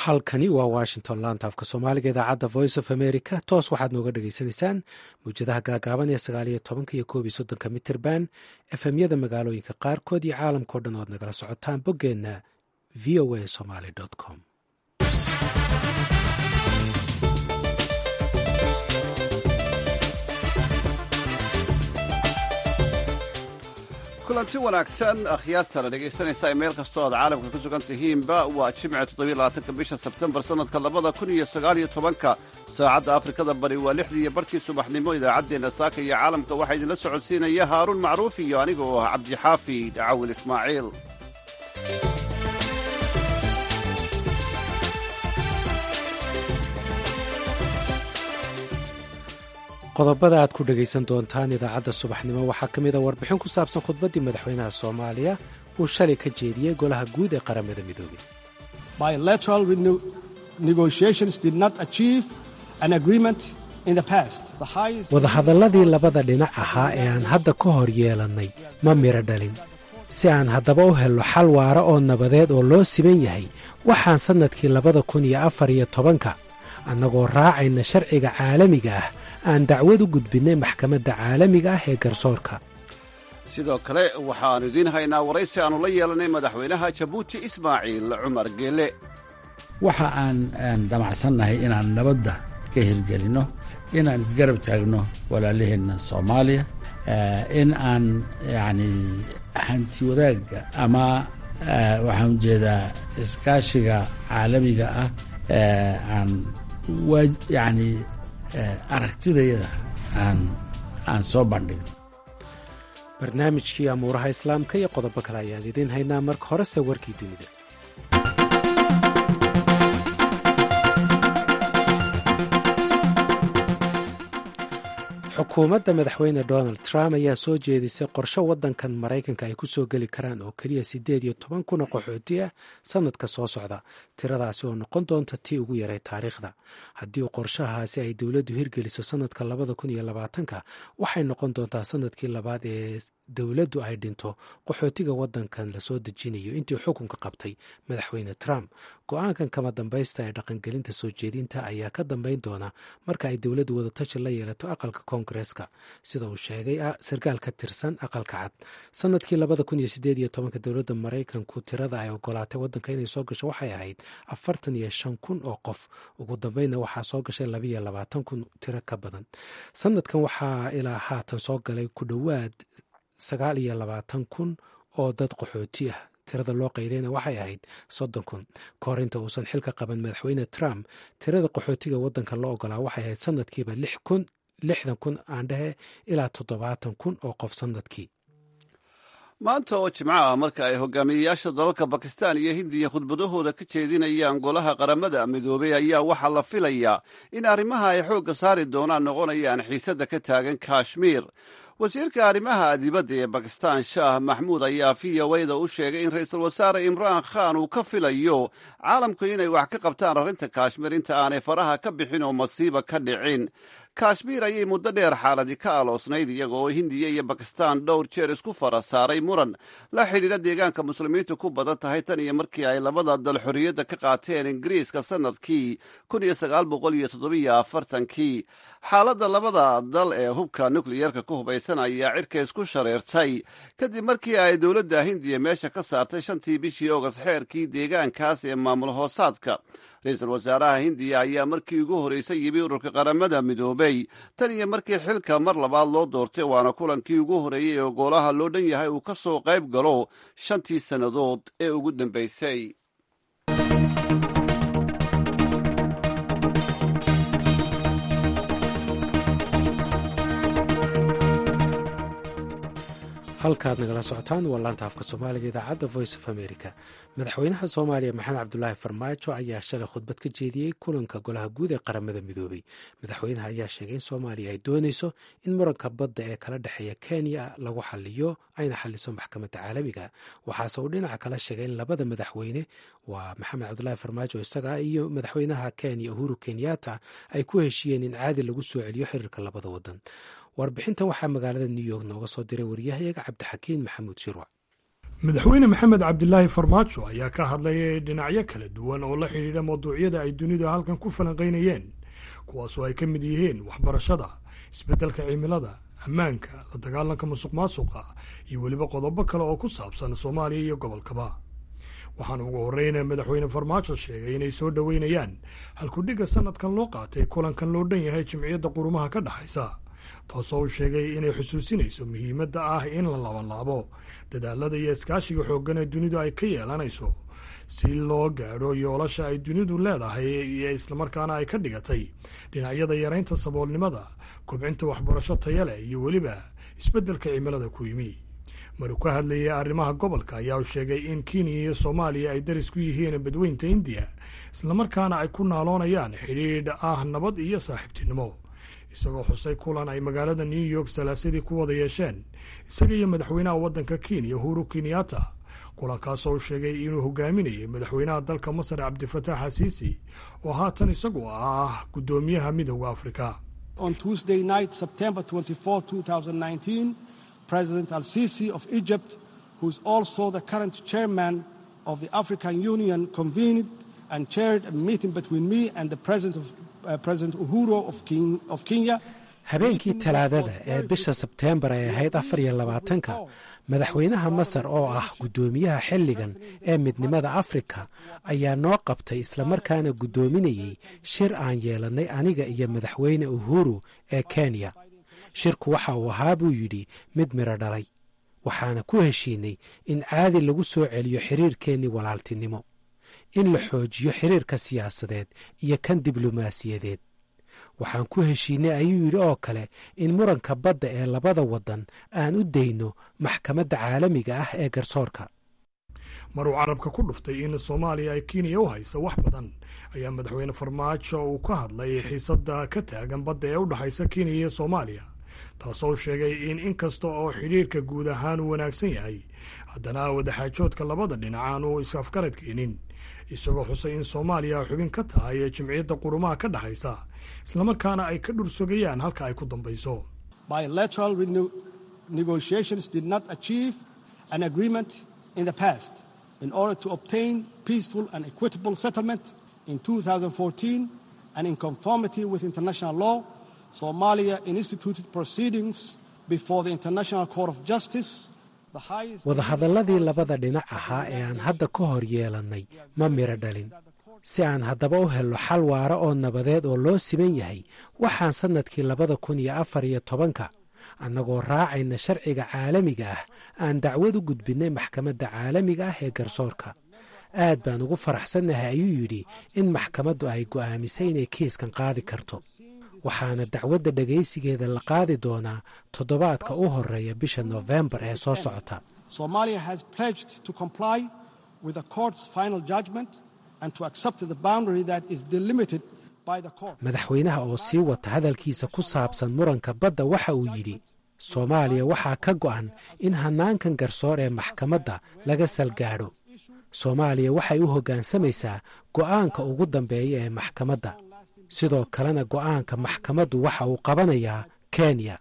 halkani waa washington laanta afka soomaaliga idaacadda voice of america toos waxaad nooga dhagaysanaysaan mawjadaha gaagaaban ee sagaaliyo tobanka iyo koob iyo soddonka mitirban efemyada magaalooyinka qaarkood iyo caalamkao dhan oad nagala socotaan boggeenna v o a somaly com kulanti wanaagsan akhyaarta la dhegaysanaysa meel kastoo aad caalamka ku sugan tihiinba waa jimce toddobylabaatanka bisha sebtembar sannadka labada kun iyo sagaaliyo tobanka saacadda afrikada bari waa lixdii iyo barkii subaxnimo idaacaddeenna saaka iyo caalamka waxaa idinla socodsiinaya haaruun macruuf iyo aniga oo ah cabdixaafi cawil ismaaciil qodobada aad ku dhegaysan doontaan idaacadda subaxnimo waxaa ka mid a warbixin ku saabsan khudbaddii madaxweynaha soomaaliya uu shalay ka jeediyey golaha guud ee qaramada midoobey wadahadalladii labada dhinac ahaa ee aan hadda ka hor yeelannay ma midho dhalin si aan haddaba u helno xal waara oo nabadeed oo loo siman yahay waxaan sannadkii labada kun iyo afar iyo tobanka annagoo raacayna sharciga caalamiga ah aan dacwad u gudbinnay maxkamadda caalamiga ah ee garsoorka sidoo kale waxaannu idiin haynaa waraysi aannu la yeelanay madaxweynaha jabuuti ismaaciil cumar geele waxa aan damacsannahay inaan nabadda ka hirgelinno inaan isgarab taagno walaalaheenna soomaaliya in aan yacni hanti wadaagga ama waxaan ujeedaa iskaashiga caalamiga ah aan yacni aragtidayada aan aan soo bandhigno barnaamijkii amuuraha islaamka iyo qodobo kale ayaan idiin haynaa marka horese warkii dunida xukuumadda madaxweyne donald trump ayaa soo jeedisay qorshe waddankan maraykanka ay ku soo geli karaan oo keliya siddeed iyo toban kun oo qaxooti ah sannadka soo socda tiradaasi oo noqon doonta tii ugu yaray taariikhda haddii qorshahaasi ay dowladdu hirgeliso sannadka labada kun iyo labaatanka waxay noqon doontaa sannadkii labaad ee dowladdu ay dhinto qaxootiga waddankan lasoo dejinayo intii xukunka qabtay madaxweyne trump go-aankan kama dambaysta ee dhaqangelinta soo jeedinta ayaa ka dambayn doona marka ay dowladdu wadatashi la yeelato aqalka koongareeska sida uu sheegay sarkaal ka tirsan aqalka cad sanadkii labada kun iyo sideed iyo tobanka dowladda maraykanku tirada ay ogolaatay waddanka inay soo gasho waxay ahayd afartan iyo shan kun oo qof ugu dambeynna waxaa soo gashay labaiyo labaatan kun tiro ka badan sanadkan waxaa ilaa haatan soo galay ku dhowaad sagaal iyo labaatan kun oo dad qaxooti ah tirada loo qaydayna waxay ahayd soddon kun ka hor inta uusan xilka qaban madaxweyne trump tirada qaxootiga waddanka loo ogolaa waxay ahayd sanadkiiba lix kun lixdan kun aan dhehe ilaa toddobaatan kun oo qof sanadkii maanta oo jimco ah marka ay hogaamiyeyaasha dalalka bakistan iyo hindiya khudbadahooda ka jeedinayaan golaha qaramada midoobey ayaa waxaa la filayaa in arrimaha ay xoogga saari doonaan noqonayaan xiisadda ka taagan kashmiir wasiirka arrimaha dibadda ee bakistan shaah maxmuud ayaa v o da u sheegay in ra-iisul wasaare imraan khan uu ka filayo caalamku inay wax ka qabtaan arrinta kashmiir inta aanay faraha ka bixin oo masiiba ka dhicin kashmiir ayay muddo dheer xaaladi ka aloosnayd iyaga oo hindiya iyo bakistan dhowr jeer isku fara saaray muran la xidhiidha deegaanka muslimiintu ku badan tahay tan iyo markii ay labada dal xorriyadda ka qaateen ingiriiska sannadkii kun iyo sagaal boqol iyo toddobiyo afartankii xaaladda labada dal ee hubka nukliyerka ku hubaysan ayaa cirka isku shareertay kadib markii ay dowladda hindiya meesha ka saartay shantii bishii ogas xeerkii deegaankaas ee maamul hoosaadka ra-iisul wasaaraha hindiya ayaa markii ugu horreysay yimi ururka qaramada midoobey tan iyo markii xilka mar labaad loo doortay waana kulankii ugu horreeyey oo goolaha loo dhan yahay uu ka soo qayb galo shantii sannadood ee ugu dambaysay halkaad nagala socotaan waa laanta afka soomaaliga idaacadda voice of america madaxweynaha soomaaliya maxamed cabdulaahi farmaajo ayaa shalay khudbad ka jeediyey kulanka golaha guud ee qaramada midoobey madaxweynaha ayaa sheegay in soomaaliya ay dooneyso in muranka badda ee kala dhexeeya kenya lagu xaliyo ayna xaliso maxkamadda caalamiga waxaase uu dhinaca kala sheegay in labada madaxweyne waa maxamed cabdulaahi farmaajo isaga iyo madaxweynaha kenya uhuru kenyatta ay ku heshiiyeen in caadi lagu soo celiyo xiriirka labada wadan warbixintan waxaa magaalada new york nooga soo diray waryahayaga cabdixakiin maxamuud shirwac madaxweyne maxamed cabdilaahi farmaajo ayaa ka hadlayay dhinacyo kala duwan oo la xidhiidha mawduucyada ay dunidu halkan ku falanqaynayeen kuwaasoo ay ka mid yihiin waxbarashada isbeddelka cimilada ammaanka la dagaalanka musuq maasuqa iyo weliba qodobo kale oo ku saabsan soomaaliya iyo gobolkaba waxaana ugu horreyna madaxweyne farmaajo sheegay inay soo dhoweynayaan halkudhigga sanadkan loo qaatay kulankan loo dhan yahay jimciyadda qurumaha ka dhexaysa taasoo uu sheegay inay xusuusinayso muhiimadda ah in la labanlaabo dadaalada iyo iskaashiga xooggan ee dunidu ay ka yeelanayso si loo gaadho yoolasha ay dunidu leedahay iyo islamarkaana ay ka dhigatay dhinacyada yaraynta saboolnimada kobcinta waxbarasho taya leh iyo weliba isbeddelka cimilada ku yimi maruu ka hadlayay arrimaha gobolka ayaa uu sheegay in kenya iyo soomaaliya ay daris ku yihiin badweynta indiya islamarkaana ay ku naaloonayaan xidhiidh ah nabad iyo saaxiibtinimo isagoo xusay kulan ay magaalada new york salaasadii ku wada yeesheen isaga iyo madaxweynaha waddanka kenya uhuru kenyatta kulankaasoo u sheegay inuu hogaaminayay madaxweynaha dalka masar cabdifataax xasiisi oo haatan isagu ah guddoomiyaha midooda afrika President al-Sisi of Egypt, who is also the current chairman of the African Union, convened and chaired a meeting between me and the President of uh, President Uhuru of, King, of Kenya. habeenkii talaadada ee bisha sebteembar ay ahayd afar iyo labaatanka madaxweynaha masar oo ah guddoomiyaha xilligan ee midnimada afrika ayaa noo qabtay islamarkaana guddoominayey shir aan yeelannay aniga iyo madaxweyne uhuru ee kenya shirku waxa uu ahaa buu yidhi mid midho dhalay waxaana ku heshiinay in caadi lagu soo celiyo xiriirkeennii walaaltinimo in la xoojiyo xiriirka siyaasadeed iyo kan diblomaasiyadeed waxaan ku heshiinay ayuu yidhi oo kale in muranka badda ee labada waddan aan u dayno maxkamadda caalamiga ah ee garsoorka maruu carabka ku dhuftay in soomaaliya ay kenya u hayso wax badan ayaa madaxweyne farmaajo uu ka hadlay xiisadda ka taagan badda ee u dhexaysa kenya iyo soomaaliya taasoo sheegay in inkasta oo xidhiirka guud ahaan uu wanaagsan yahay haddana wadaxaajoodka labada dhinac aan uu is-afgarad keenin isagoo xusay in soomaaliya xubin ka tahay ee jimciyadda qurumaha ka dhexaysa islamarkaana ay ka dhursogayaan halka ay ku dambayso Bilateral rene- negotiations did not achieve an agreement in the past. In order to obtain peaceful and equitable settlement in 2014 and in conformity with international law, Somalia instituted proceedings before the International Court of Justice. the highest- wadahadalladii labada dhinac ahaa ee aan hadda ka hor yeelannay ma midho dhalin si aan haddaba u helno xal waara oo nabadeed oo loo siman yahay waxaan sannadkii labada kun iyo afar iyo tobanka annagoo raacayna sharciga caalamiga ah aan dacwad u gudbinnay maxkamadda caalamiga ah ee garsoorka aad baan ugu faraxsannahay ayuu yidhi in maxkamaddu ay go'aamisay inay kiiskan qaadi karto waxaana dacwadda dhegaysigeeda la qaadi doonaa toddobaadka u horreeya bisha noofembar ee soo socota Somalia has pledged to comply with the court's final judgment and to accept the boundary that is delimited by the court. madaxweynaha oo sii wata hadalkiisa ku saabsan muranka badda waxa uu yidhi soomaaliya waxaa ka go'an in hannaankan garsoor ee maxkamadda laga salgaadho soomaaliya waxay u hoggaansamaysaa go'aanka ugu dambeeya ee maxkamadda sidoo kalena go'aanka maxkamaddu waxa uu qabanayaa kenya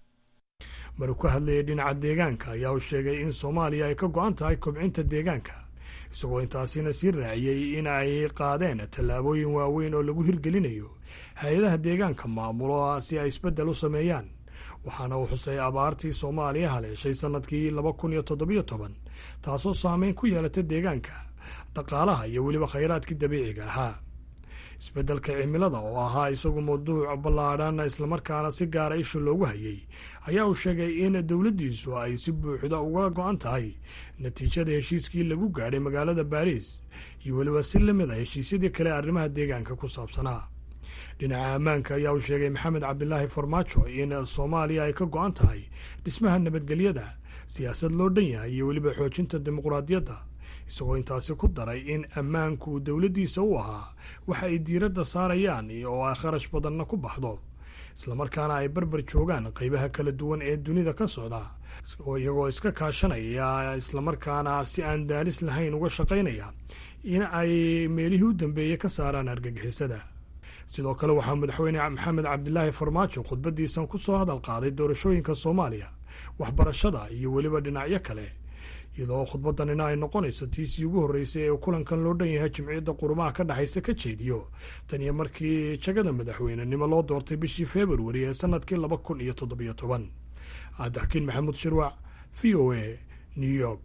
maruu ka hadlayay dhinaca deegaanka ayaa uu sheegay in soomaaliya ay ka go'an tahay kobcinta deegaanka isagoo intaasina sii raaciyey in ay qaadeen tallaabooyin waaweyn oo lagu hirgelinayo hay-adaha deegaanka maamulo si ay isbeddel u sameeyaan waxaana uu xusay abaartii soomaaliya haleeshay sannadkii laba kun iyo toddobiyo toban taasoo saameyn ku yeelata deegaanka dhaqaalaha iyo weliba khayraadkii dabiiciga ahaa isbeddelka cimilada oo ahaa isagu mawduuc ballaadhan islamarkaana si gaara isha loogu hayay ayaa uu sheegay in dowladdiisu ay si buuxda uga go'an tahay natiijada heshiiskii lagu gaadhay magaalada baariis iyo weliba si la mid a heshiisyadii kale arrimaha deegaanka ku saabsanaa dhinaca ammaanka ayaa uu sheegay maxamed cabdilaahi farmaajo in soomaaliya ay ka go'an tahay dhismaha nabadgelyada siyaasad loo dhan yahay iyo weliba xoojinta dimuqraadiyadda isagoo intaasi ku daray in ammaanku dowladdiisa u ahaa waxa ay diiradda saarayaan oo ay kharash badanna ku baxdo islamarkaana ay barbar joogaan qaybaha kala duwan ee dunida ka socda oo iyagoo iska kaashanaya islamarkaana si aan daalis lahayn uga shaqaynaya in ay meelihii u dambeeyey ka saaraan argagixisada sidoo kale waxaa madaxweyne maxamed cabdilaahi farmaajo khudbaddiisan ku soo hadal qaaday doorashooyinka soomaaliya waxbarashada iyo weliba dhinacyo kale iyadoo khudbadanina ay noqonayso tiisii ugu horreysay ee kulankan loo dhan yahay jimciyadda qurumaha ka dhexaysa ka jeediyo tan iyo markii jagada madaxweynenimo loo doortay bishii februari ee sanadkii laba kun iyo toddobiyo toban cabdixakiin maxamuud shirwac v o a new york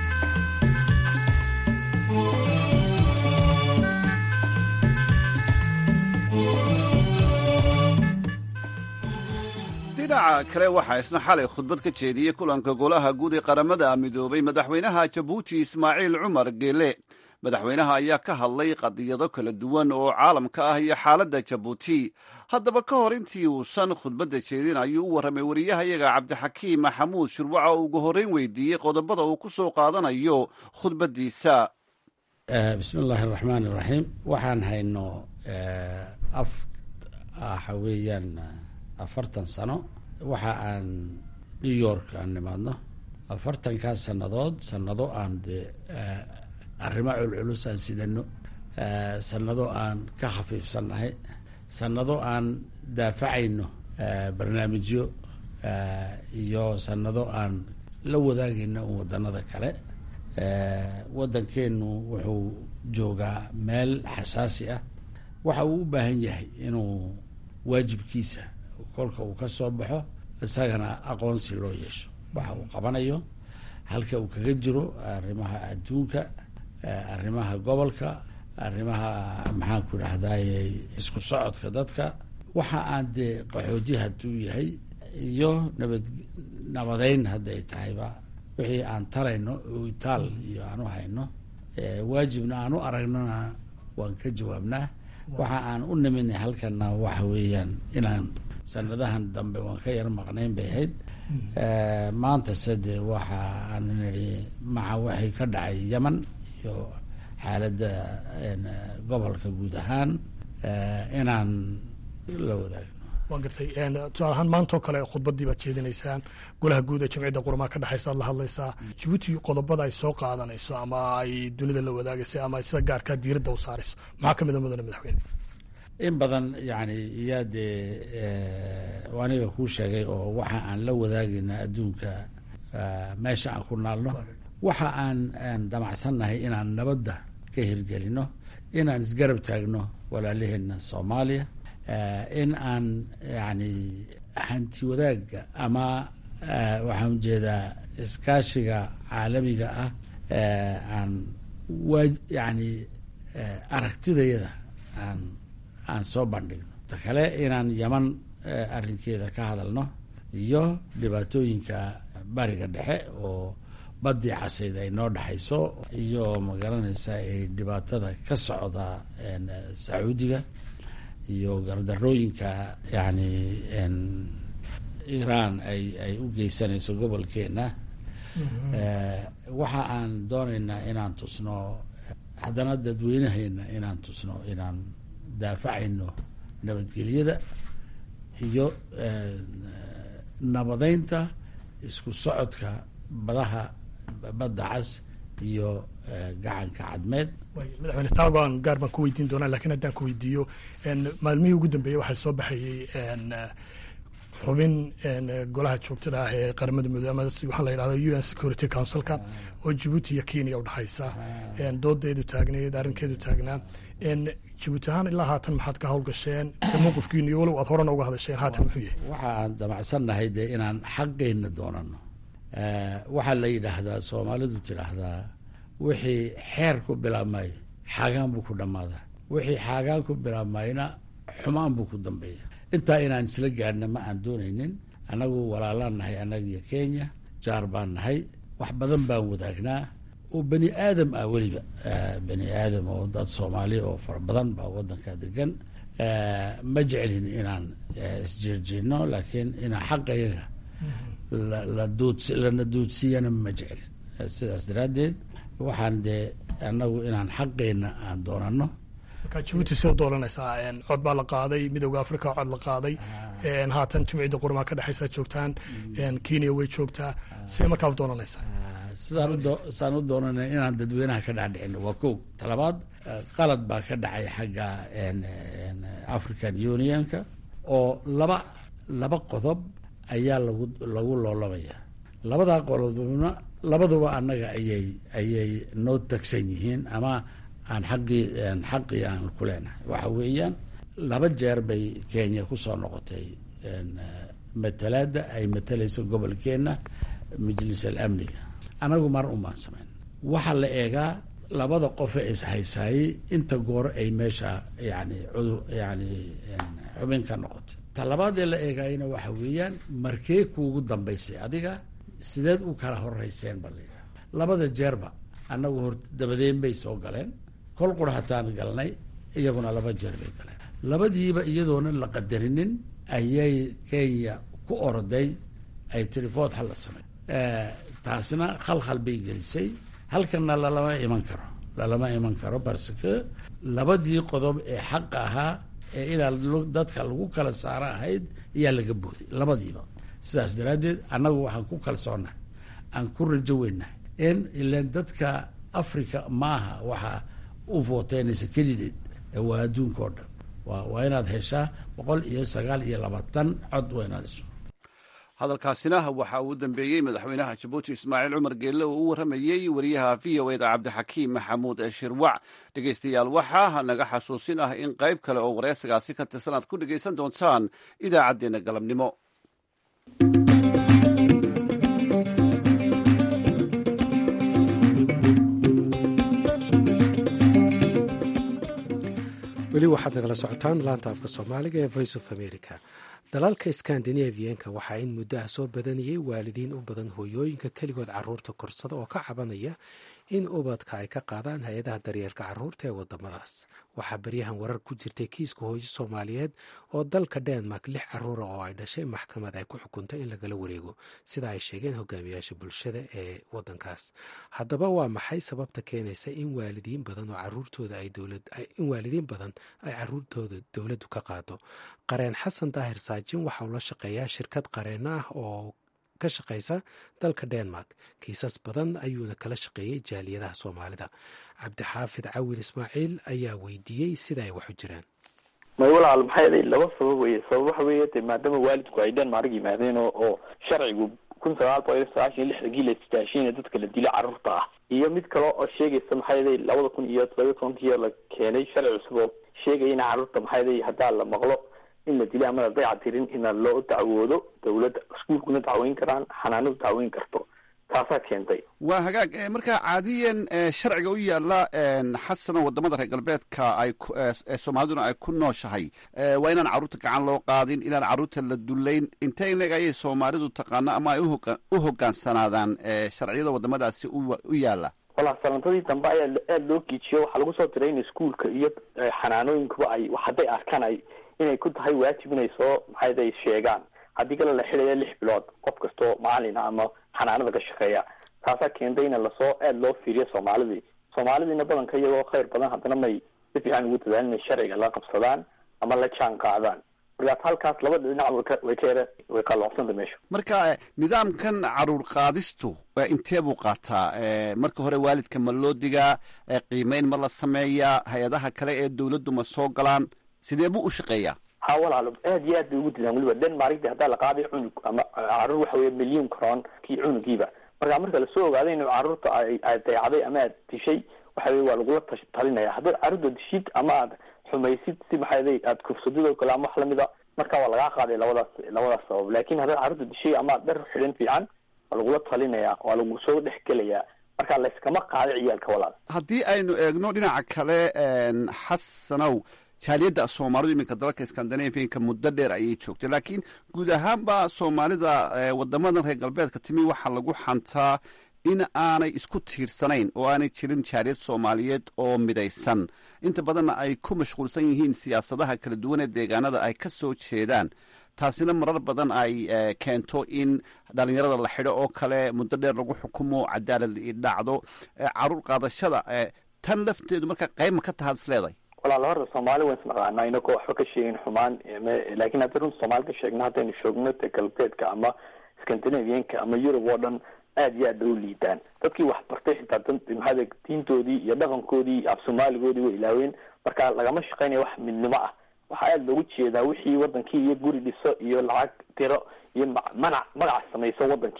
dhinaca kale waxaa isna xalay khudbad ka jeediyey kulanka golaha guud ee qaramada midoobay madaxweynaha jabuuti ismaaciil cumar geele madaxweynaha ayaa ka hadlay qadiyado kala duwan oo caalamka ah iyo xaaladda jabuuti haddaba ka hor intii uusan khudbadda jeedin ayuu u warramay wariyahayaga cabdixakiim maxamuud shurwaca oo ugu horreyn weydiiyey qodobada uu ku soo qaadanayo khudbaddiisa bismi illaahi araxmaan iraxiim waxaan hayno af waxa weeyaan afartan sano waxa aan new york aan nimaadno afartankaas sannadood sannado aan dee arrimo culculus aan sidano sannado aan ka khafiifsannahay sannado aan daafacayno barnaamijyo iyo sannado aan la wadaagayno un waddanada kale waddankeennu wuxuu joogaa meel xasaasi ah waxa uu u baahan yahay inuu waajibkiisa kolka uu ka soo baxo isagana aqoonsi loo yeesho waxa uu qabanayo halka uu kaga jiro arrimaha adduunka arrimaha gobolka arrimaha maxaanku idhahdaye isku socodka dadka waxa aan dee qaxooti hadduu yahay iyo nabad nabadeyn hadday tahayba wixii aan tarayno oo itaal iyo aan u hayno waajibna aan u aragnona waan ka jawaabnaa waxa aan u niminay halkana waxa weeyaan inaan sanadahan dambe waan ka yar maqnayn bay ahayd maantase dee waxa aan nidhi maca waxay ka dhacay yeman iyo xaaladda gobolka guud ahaan inaan la wadaagno waan gartay tusaale ahaan maantoo kale khudbaddii baad jeedinaysaan golaha guud ee jamciyadda qurumaha ka dhexaysa ad la hadlaysaa jabuuti qodobada ay soo qaadanayso ama ay dunida la wadaagaysa ama sida gaarkaa diiradda u saarayso maxaa ka mid a mudane madaxweyne in badan yani iyaa dee aniga kuu sheegay oo waxa aan la wadaagayna adduunka meesha aan ku naalno waxa aan aan damacsannahay inaan nabadda ka hirgelino inaan isgarab taagno walaalaheena soomaaliya in aan yani hanti wadaagga ama waxaan ujeedaa iskaashiga caalamiga ah aan wa yani aragtidayada aan aan soo bandhigno ta kale inaan yaman arrinkeeda ka hadalno iyo dhibaatooyinka bariga dhexe oo baddii casayd ay noo dhexayso iyo magaranaysa ay dhibaatada ka socda sacuudiga iyo gardarooyinka yani iiraan ay ay u geysanayso gobolkeena waxa aan doonaynaa inaan tusno haddana dadweynaheena inaan tusno inaan daafacayno nabadgelyada iyo nabadeynta isku socodka badaha badda cas iyo gacanka cadmeed madaxweyne taagoan gaar baan ku weydiin doonaa lakiin haddaan ku weydiiyo maalmihii ugu dambeeyey waxaa soo baxayey xubin golaha joogtada ah ee qaramada midoobe ama waxaa la yidhahda u n security councilka oo jabuuti iyo kenya udhexaysa doodeedu taagneed arrinkeedu taagnaa jabuuti ahaan ilaa haatan maxaad ka howlgasheen se mowqifkiinu iyo walow aad horena uga hadasheen haatan muxuu yahay waxa aan damacsannahay dee inaan xaqeenna doonano waxaa la yidhaahdaa soomaalidu tidhaahdaa wixii xeer ku bilaabmay xaagaan buu ku dhammaadaa wixii xaagaan ku bilaabmayna xumaan buu ku dambeeya intaa inaan isla gaadhna ma aan doonaynin annagu walaalaan nahay annaga iyo kenya jaar baan nahay wax badan baan wadaagnaa oo bani aadam ah weliba bani aadam oo dad soomaali oo fara badan baa waddanka degan ma jeclin inaan isjeerjeedno laakiin inaan xaqayaga lana duudsiiyana ma jeclin sidaas daraaddeed waxaan dee annagu inaan xaqeenna aan doonano marka jabuuti see u doolanaysaa cod baa la qaaday midowda africa cod la qaaday haatan jumciyadda qurmaa ka dhexaysaa joogtaan kenya way joogtaa see markaa u doolanaysaa saan u doonana inaan dadweynaha ka dhexdhicino waa kow talabaad qalad baa ka dhacay xagga african unionka oo laba laba qodob ayaa lagu lagu loolamaya labadaa qodobna labaduba annaga ayay ayay noo tagsan yihiin ama aan xaqii xaqii aan ku leenahay waxa weeyaan laba jeer bay kenya kusoo noqotay matalaada ay matalayso gobolkeenna majlis alamniga anagu mar umaan samayn waxaa la eegaa labada qofe ishaysaayey inta goor ay meesha yani cudur yani xubin ka noqotay ta labaadee la eegaayana waxa weeyaan markee kuugu dambaysay adiga sideed u kala horeyseen ba layidhaha labada jeerba annagu hor dabadeen bay soo galeen kol qura hataan galnay iyaguna laba jeer bay galeen labadiiba iyadoonan la qadarinin ayay kenya ku oroday ay telefood hala samey taasina khalkhal bay gelisay halkana lalama iman karo lalama iman karo parce que labadii qodob ee xaqa ahaa ee inaa dadka lagu kala saaro ahayd ayaa laga booday labadiiba sidaas daraaddeed annagu waxaan ku kalsoonahay aan ku rajo weynahay in ilan dadka africa maaha waxaa u vooteynaysa kelideed waa adduunka oo dhan wa waa inaad heshaa boqol iyo sagaal iyo labaatan cod waa inaad hesho hadalkaasina waxa uu dambeeyey madaxweynaha jabuuti ismaaciil cumar geelle oo u warramayey wariyaha v o eda cabdixakiim maxamuud shirwac dhegeystayaal waxaa naga xasuusin ah in qayb kale oo wareysigaasi ka tirsan aad ku dhegaysan doontaan idaacaddeenna galabnimo weli waxaad nagala socotaan laanta afka soomaaliga ee voice of america dalalka skandinavianka waxaa in muddo ah soo badanayay waalidiin u badan hooyooyinka keligood caruurta korsada oo ka cabanaya in ubadka ay ka qaadaan hay-adaha daryeelka caruurta ee wadamadaas waxaa baryahan warar ku jirtay kiiska hooyo soomaaliyeed oo dalka denmark lix caruura oo ay dhashay maxkamad ay ku xukuntay in lagala wareego sida ay sheegeen hogaamiyaasha bulshada ee wadankaas haddaba waa maxay sababta keenaysa in waalidiin badan oo caruurtooda in waalidiin badan ay caruurtooda dowladdu ka qaado qareen xasan daahir saajin waxa uu la shaqeeyaa shirkad qareeno ah oo ka shaqaysa dalka denmark kiisas badan ayuuna kala shaqeeyey jaaliyadaha soomaalida cabdixaafid cawil ismaaciil ayaa weydiiyey sida ay wax u jiraan may walaal maxay aday laba sabab weye sabab waxa weeye de maadaama waalidku ay denmark yimaadeen oo oo sharcigu kun sagaal boqol iyo sagaashan iyo lixdankii la istaashiina dadka la dilo carruurta ah iyo mid kale oo sheegaysa maxay aday labada kun iyo todobiyo tobankii la keenay sharci cusub oo sheegaya in carruurta maxay aday haddaa la maqlo in la dilo ama la dayactirin ina loo dacwoodo dawladda iskuulkuna dacweyn karaan xanaanadu dacweyn karto taasaa keentay waa hagaag markaa caadiyan sharciga u yaala xasano wadamada reer galbeedka ay soomaaliduna ay ku nooshahay waa inaan carruurta gacan loo qaadin inaan carruurta la dullayn intee in leeg ayay soomaalidu taqaano ama ay u hogaansanaadaan sharciyada wadamadaasi u yaala walaa sanadadii dambe ayaa aada loo giijiyo waxaa lagu soo diray in iskuulka iyo xanaanooyinkuba ay hadday arkaan ay inay ku tahay waajib inay soo maxayday sheegaan haddii kale la xidhaya lix bilood qof kastoo macalin ama xanaanada ka shaqeeya taasaa keentay in lasoo aada loo fiiriyo soomaalidii soomaalidiina badanka iyagoo khayr badan haddana may si fiican ugu dadaan inay sharciga la qabsadaan ama la jaan qaadaan markaas halkaas labada dhinac way ka yara way qaloocsanta meesha marka nidaamkan caruur qaadistu intee buu qaataa marka hore waalidka ma loo digaa qiimeyn ma la sameeyaa hay-adaha kale ee dawladdu ma soo galaan sidee buu u shaqeeyaa ha walaalo aad iyo aad bay ugu didaan weliba denmark de haddaa la qaaday cunug ama caruur waxa weye milyan croon kii cunugiiba marka marka lasoo ogaaday inuu caruurta aad dayacday ama aad dishay waxa weye waa lagula talinaya haddaad caruurta dishid ama aad xumaysid si maxay aad kufsadid oo kale ama wax lamida marka waa lagaa qaaday labadaas labadaas sabab lakin haddaad caruurta dishay ama aad dhar xidhan fiican waa lagula talinaya waa lagu soo dhex gelayaa marka layskama qaaday ciyaalka walaal haddii aynu eegno dhinaca kale xasanow jaaliyadda soomaalidu iminka dalalka skandinavianka muddo dheer ayay joogtay laakiin guud ahaanba soomaalida wadamadan reer galbeedka timi waxaa lagu xantaa in aanay isku tiirsanayn oo aanay jirin jaaliyad soomaaliyeed oo midaysan inta badanna ay ku mashquulsan yihiin siyaasadaha kala duwan ee deegaanada ay ka soo jeedaan taasina marar badan ay keento in dhalinyarada la xidho oo kale muddo dheer lagu xukumo cadaalad dhacdo caruur qaadashada tan lafteedu marka qayb ma ka tahaad is leedahay walaal horta soomaali waan isnaqaanaa inagoo waxba ka sheegin xumaan laakiin haddii runta soomaali ka sheegno haddaynu shoogno te galbeedka ama scandinavianka ama yurub oo dhan aad iyo aad bay u liidaan dadkii wax bartay xitaa maxaa diintoodii iyo dhaqankoodii iyo af soomaaligoodii way ilaaween marka lagama shaqeynaya wax midnimo ah waxaa aada loogu jeedaa wixii wadankii iyo guri dhiso iyo lacag tiro iyo manac magac samayso wadankii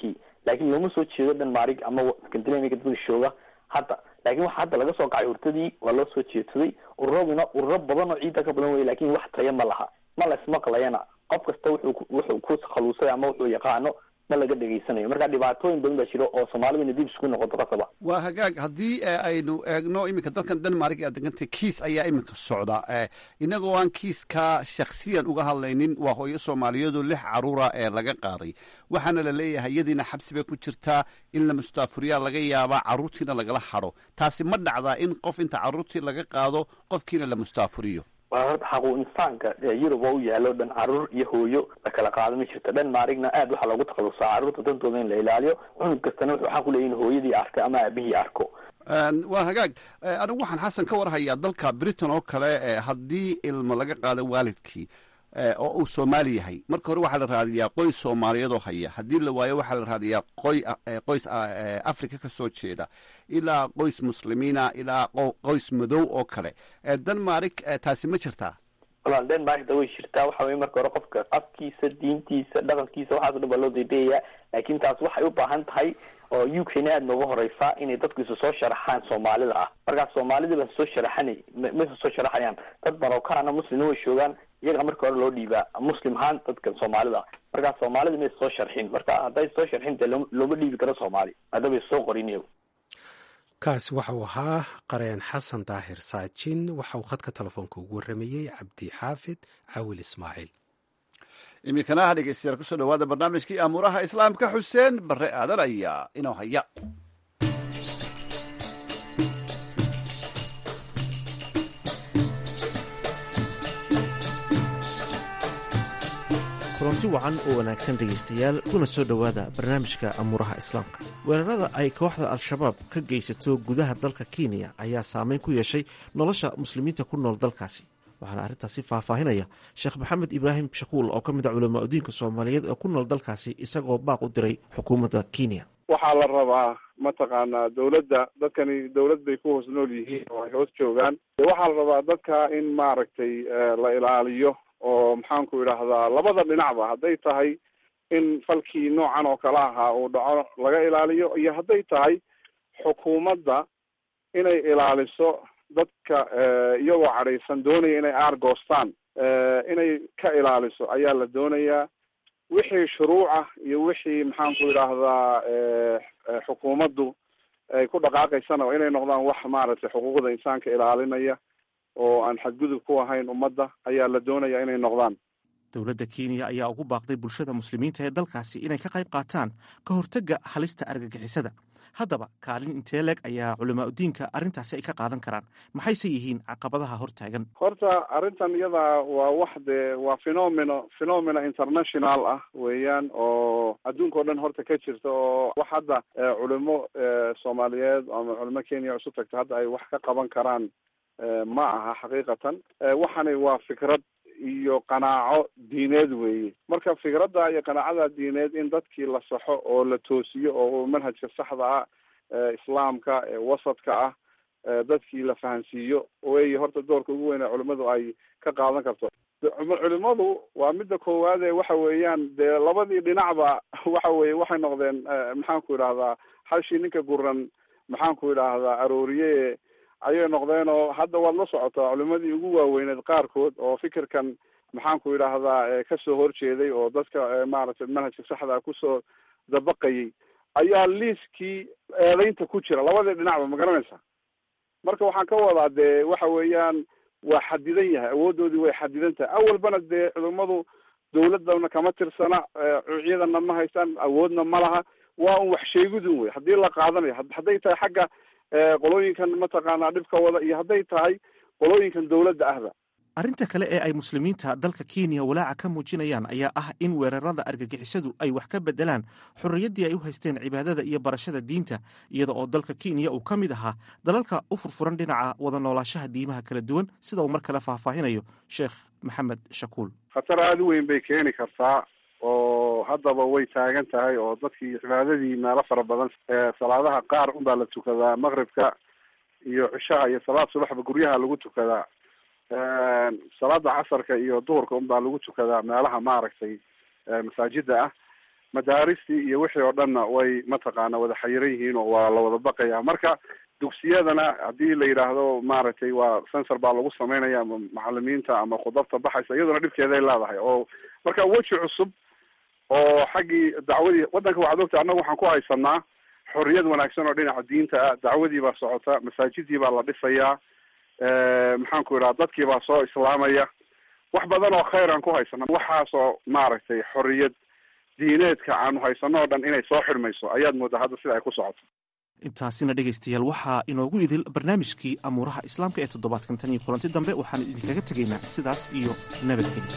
laakiin looma soo jeedo denmark ama scandinavia dadka jooga hadda laakin waxa hadda laga soo kacay hurtadii waa loo soo jeedsaday ururaduna ururo badan oo ciidda ka badan wey lakin wax taya ma laha ma la ismaqlayana qof kasta wuxuu wuxuu ku khaluusay ama wuxuu yaqaano ma laga dhegaysanayo marka dhibaatooyin badan baa jiro oo soomaalida dib isku noqoto qasaba waa hagaag haddii aynu eegno iminka dalkan denmark aad degantay kiis ayaa iminka socda inagoo aan kiiskaa shaksiyan uga hadlaynin waa hooyo soomaaliyeedoo lix caruura ee laga qaaday waxaana la leeyahay iyadiina xabsi bay ku jirtaa in la mustaafuriyaa laga yaabaa carruurtiina lagala hadho taasi ma dhacdaa in qof inta carruurtii laga qaado qofkiina la mustaafuriyo waa horta xaqu insaanka yurub oo u yaalo dhan caruur iyo hooyo la kala qaado ma jirto denmarkna aad waxaa loogu takhalusaa carruurta dantooda in la ilaaliyo cunug kastana wuxuu xaq u leeyahy in hooyadii arka ama aabihii arko waa hagaag anigu waxaan xasan ka warhayaa dalka britain oo kale haddii ilmo laga qaado waalidkii oo uu soomaali yahay marka hore waxaa la raadiyaa qoys soomaaliyeedoo haya haddii la waayo waxaa la raadiyaa qoy qoys africa ka soo jeeda ilaa qoys muslimiina ilaa qoys madow oo kale denmark taasi ma jirtaa walaal denmarkda way jirtaa waxa weye marka hore qofka afkiisa diintiisa dhaqankiisa waxaaso dhan baa loo daydayayaa laakin taas waxay u baahan tahay oo u k na aada nooga horeysaa inay dadku isu soo sharaxaan soomaalida ah markaas soomaalida baan soo sharaxanay ma isu soo sharaxayaan dad marokana muslimna way joogaan iyaga marka hore loo dhiibaa muslim ahaan dadka soomaalida ah markaas soomaalida ma is soo sharxin marka hadday soo sharxin dee looma dhiibi karo soomaali haddaba is soo qorin iyagu kaasi waxa uu ahaa qareen xasan daahir saajin waxa uu khadka telefoonka ugu warramayey cabdi xaafid caawil ismaaciil iminkana dhegeystayaal kusoo dhawaada barnaamijkii amuuraha islaamka xuseen bare aadan ayaa inoo haya kulanti wacan oo wanaagsan dhegaystayaal kuna soo dhowaada barnaamijka amuuraha islaamka weerarada ay kooxda al-shabaab ka geysato gudaha dalka kenya ayaa saameyn ku yeeshay nolosha muslimiinta ku nool dalkaasi waxaana arrintaasi faahfaahinaya sheekh maxamed ibraahim shakuul oo ka mid a culamaa udiinka soomaaliyeed oo ku nool dalkaasi isagoo baaq u diray xukuumadda kenya waxaa la rabaa mataqaanaa dawladda dadkani dawlad bay ku hoos nool yihiin oo ay hoos joogaan waxaa la rabaa dadka in maaragtay la ilaaliyo oo maxaanku idhaahdaa labada dhinacba hadday tahay in falkii noocan oo kale ahaa uu dhaco laga ilaaliyo iyo hadday tahay xukuumadda inay ilaaliso dadka iyagoo cadhaysan doonaya inay aargoostaan inay ka ilaaliso ayaa la doonayaa wixii shuruuc ah iyo wixii maxaanku idhaahdaa xukuumaddu ay ku dhaqaaqaysana inay noqdaan wax maaragtay xuquuqda insaanka ilaalinaya oo aan xadgudub ku ahayn ummadda ayaa la doonaya inay noqdaan dowladda kenya ayaa ugu baaqday bulshada muslimiinta ee dalkaasi inay ka qayb qaataan ka hortagga halista argagixisada haddaba kaalin intee leeg ayaa culamaa udiinka arrintaasi ay ka qaadan karaan maxayse yihiin caqabadaha hortaagan horta arrintan iyada waa wax dee waa phenomeno phenomena international ah weeyaan oo adduunka o dhan horta ka jirta oo wax hadda culimo soomaaliyeed ama culimo kenya isu tagta hadda ay wax ka qaban karaan ma aha xaqiiqatan waxani waa fikrad iyo qanaaco diineed weeye marka fikradda iyo qanaacada diineed in dadkii la saxo oo la toosiyo oo manhajka saxda ah islaamka wasadka ah dadkii la fahansiiyo wey horta doorka ugu weyn ee culimadu ay ka qaadan karto culimadu waa midda koowaade waxa weeyaan dee labadii dhinacba waxa weye waxay noqdeen maxaanku idhahdaa hashii ninka guran maxaanku idhaahdaa arooriye ayay noqdeen oo hadda waad la socotaa culimadii ugu waaweyneed qaarkood oo fikirkan maxaanku idhaahdaa kasoo horjeeday oo dadka maaragtay manhajka saxda kusoo dabaqayay ayaa liiskii eedeynta ku jira labadii dhinacba ma garanaysa marka waxaan ka wadaa dee waxa weeyaan waa xadidan yahay awoodoodii way xadidan tahay awalbana dee culimadu dawladana kama tirsana ciidana ma haystaan awoodna ma laha waa un wax sheegidun wey haddii la qaadanayo hadday tahay xagga qolooyinkan mataqaanaa dhibka wada iyo hadday tahay qolooyinkan dawladda ahba arrinta kale ee ay muslimiinta dalka kenya walaaca ka muujinayaan ayaa ah in weerarada argagixisadu ay wax ka bedelaan xorriyaddii ay u haysteen cibaadada iyo barashada diinta iyada oo dalka kenya uu ka mid ahaa dalalka u furfuran dhinaca wada noolaashaha diimaha kala duwan sida uu mar kale faahfaahinayo sheekh maxamed shakuul khatar aada u weyn bay keeni kartaa oo haddaba way taagan tahay oo dadkii cibaadadii meelo fara badan salaadaha qaar unbaa la tukadaa maqribka iyo cishaha iyo salaad subaxba guryaha lagu tukadaa salaada casarka iyo duhurka unbaa lagu tukadaa meelaha maaragtay masaajida ah madaaristii iyo wixii oo dhanna way mataqaana wada xayiran yihiin oo waa la wada baqaya marka dugsiyadana haddii la yidhaahdo maaragtay waa sensor baa lagu sameynaya ama macalimiinta ama khudabta baxaysa iyaduna dhibkeeday leedahay oo marka weji cusub oo xaggii dacwadii waddanka waxaad ogtahay annaga waxaan ku haysanaa xorriyad wanaagsan oo dhinaca diinta ah dacwadii baa socota masaajidii baa la dhisayaa maxaan ku idhaha dadkii baa soo islaamaya wax badan oo khayr aan ku haysana waxaasoo maaragtay xorriyad diineedka aanu haysano o dhan inay soo xidhmayso ayaad moodaa hadda sida ay ku socoto intaasina dhegaystayaal waxaa inoogu idil barnaamijkii amuuraha islaamka ee toddobaadkan tan iyo kulanti dambe waxaan idinkaga tegaynaa sidaas iyo nabadgelya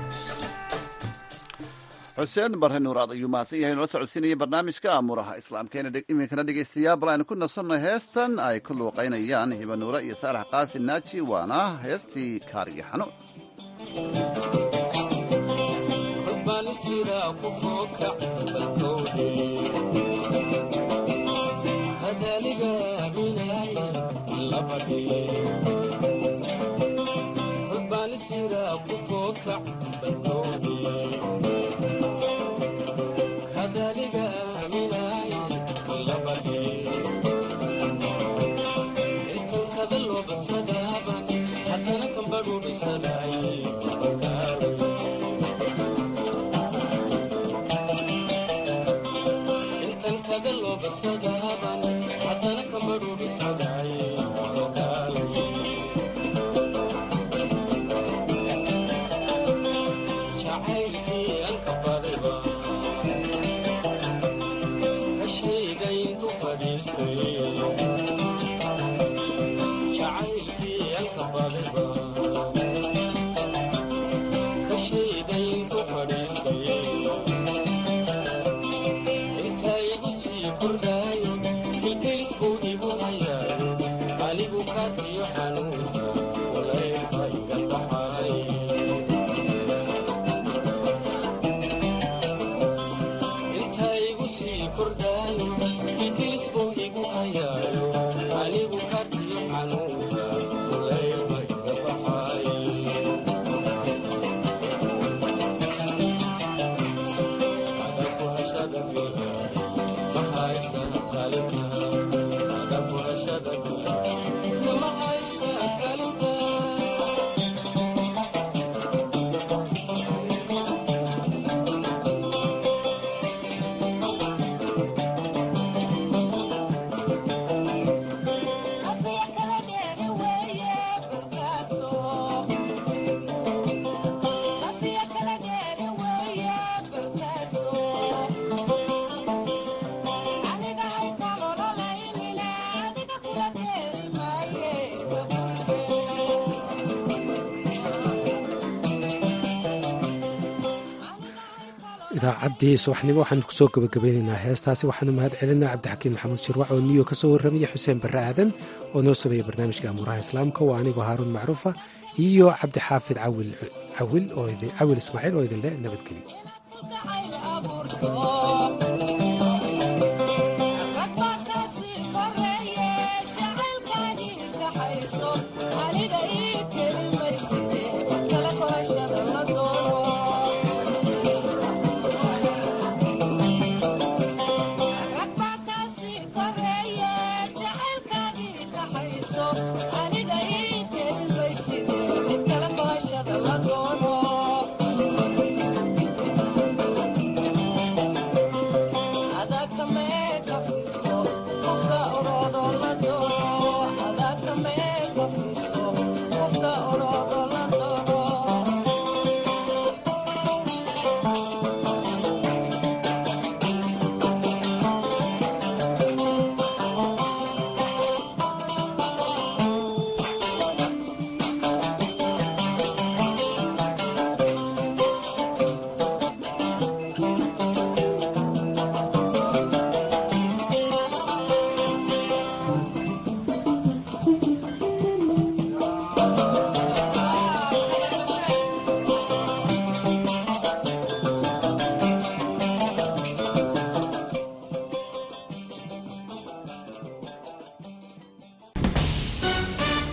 xuseen barre nuuraad ayuu mahadsan yahay noola socodsiinaya barnaamijka amuuraha islaamka iminkana dhegaystayaal bal aynu ku nasanno heestan ay ku luuqaynayaan hiba nuure iyo saalax qaasin naaji waana heestii kaariyo xanuun idaacaddii subaxnimo waxaan kusoo gabagabeynaynaa heestaasi waxaanu mahad celinaa cabdixakiin maxamuud shirwac oo niyo ka soo warramaya xuseen barre aadan oo noo sameeyey barnaamijka amuuraha islaamka waa anigoo haaruun macruufa iyo cabdixaafid cawil ismaaciil oo idinle nabadgelyo aniga ii kelimaysid